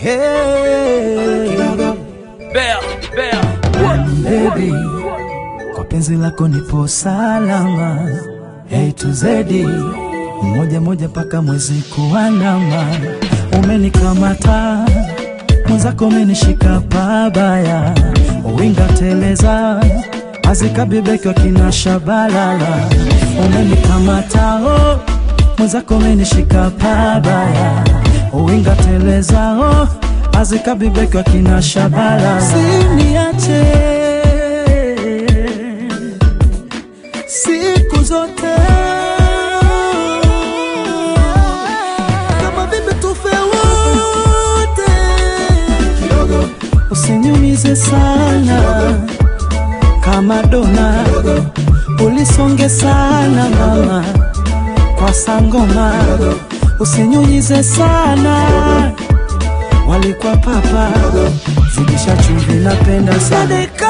Hey, Bell, bell. baby, kwa penzi lako nipo salama. Hey to Z, moja moja mpaka mwezi kuandama. Umenikamata mwenzako, umenishika pabaya, winga teleza azikabibeki wakina shabalala. Umenikamata oh, mwenzako, umenishika pabaya, winga teleza oh, azikabibeki wakina shabalala. Siniache siku zote kama vipi tufe wote, usiniumize sana kama dona, ulisonge sana mama kwa sangoma, usinyunyize sana walikuwa papa zidisha chumvi, napenda sana